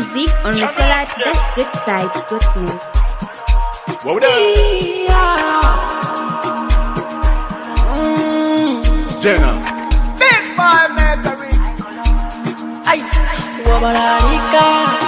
music on the solar to dash great site net. What we done? Jenna. Big boy Mercury. Ay, wabalalika.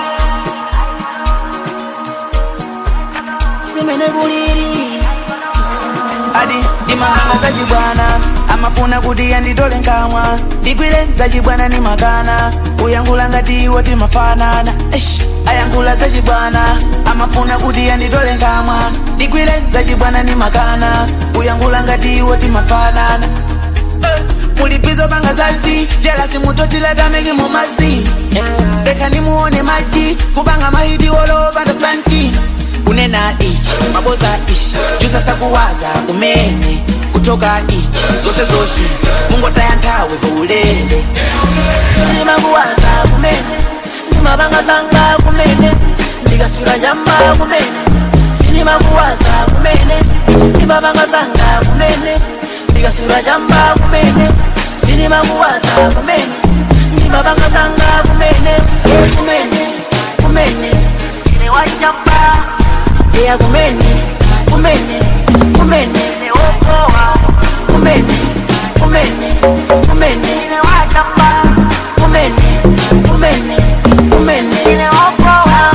Simene guliri. adi imangana zachibwana amafuna kuti yanditole nkamwa ndigwire zachibwana ni makana uyankhula ngati iwo timafanana Eish, ayankhula zachibwana amafuna kuti yanditole nkamwa ndigwire zachibwana ni makana uyankhula ngati iwo timafanana Eh, mulipizo panga zazi jelasi mutotilatameki mumazi reka nimuone maji kupanga mahidi wolopanda santi kunena ichi maboza ichi jusasa kuwaza kumene kutoka ichi zose zoshi mungotaya nthawi paulele ndimakuwaza kumene ndimapanga zanga kumene ndikasula chamba kumene sinimakuwaza kumene ndimapanga zanga kumene ndikasula chamba kumene sinimakuwaza kumene ndimapanga zanga kumene kumene kumene ine wachamba iya kumene kumene kumene ine wokowa kumene kumene kumene ine wachamba kumene kumene kumene ine wokowa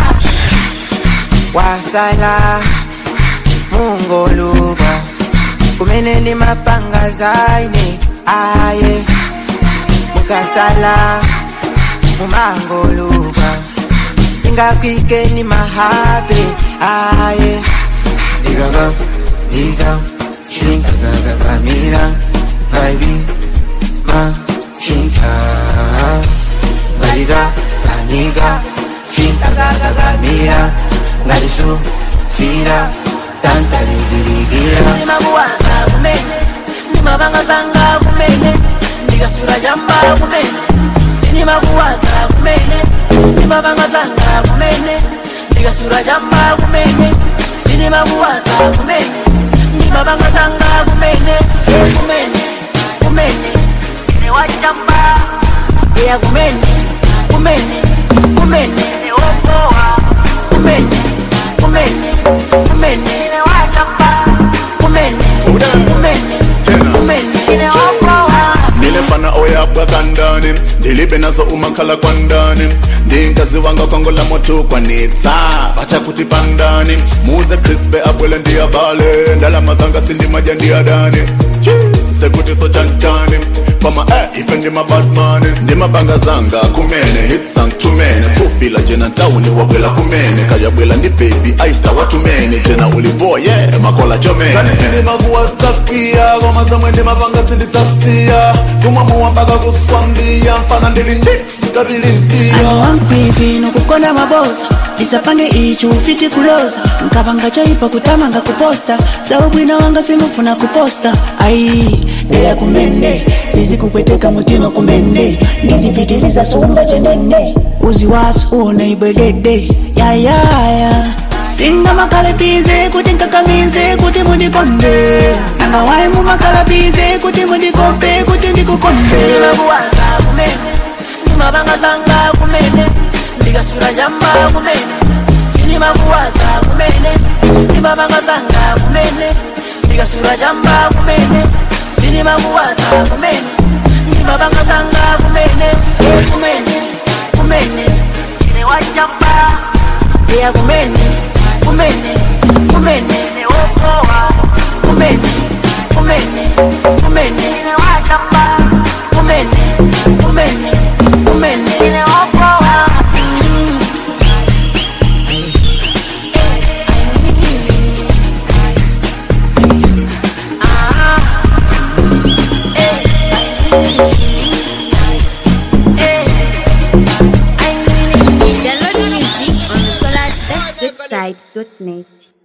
wasala mungoluba kumene ndi mapanga zaine aye mukasala mumangoluba singakwike ni mahabe aye digagam digam sinkagagagamira vaibi ma sinka ngalira kaniga sinkagagagamira ngalisu fira tantaligirigira ndimakuwaza kumene ndimapanga zanga kumene ndikasula chamba kumene sinimakuwaza kumene ndimapanga zanga kumene ndikasula chamba kumene sinimakuwaza kumene ndimapanga zanga kumene kumene kumene ine wachamba iya kumene kumene kumene ine wokowa kumene kumene kumene ine wachamba kumene kumene kumene ine wokowa nilefana oyabwa kandani ndilibe nazo umakhala kwandani ndinkazi wanga kongola moto kwanitsa bacha kuti pandani muze crispe abwele ndiyabale ndalama zanga sindimaja ndiyadani sekuti so chanchani fama eh, ife ndimabadmani ndimabanga zanga kumene hitsang tumene sufila jena ntawuni wabwela kumene kayabwela ndi baby aista watumene jena ulivoye yeah, makola chomene kani sindimakuwasakia koma zamwe ndimapanga sindidzasiya kumwamuwa mpaka kuswambiya mfana ndili ndix kabilintiya ano wankwizi nokukonda maboza ndisapange ichi ufiti kuloza nkapanga choipa kutamanga kuposta zaubwina wanga sinufuna kuposta ai deya kumene zizikupweteka mutima kumene ndizipitiliza sumba chenene uzi wasu uona ibwegede yayaya singa makalabize kuti nkakamize kuti mundikonde nangawayi mumakalabize kuti mundikombe kuti ndikukonde ndimakuwaza kumene ndimapanga zanga kumene ndikasula chamba kumene sinimakuwaza kumene ndimapanga zanga kumene ndikasula chamba kumene sinimakuwaza kumene ndimapanga zanga kumene kumene kumene ine wachamba iya kumene kumene kumene ine wokowa kumene kumene kumene ine wachamba kumene kumene kumene ine wokowa Download music on the solar to dash great site net.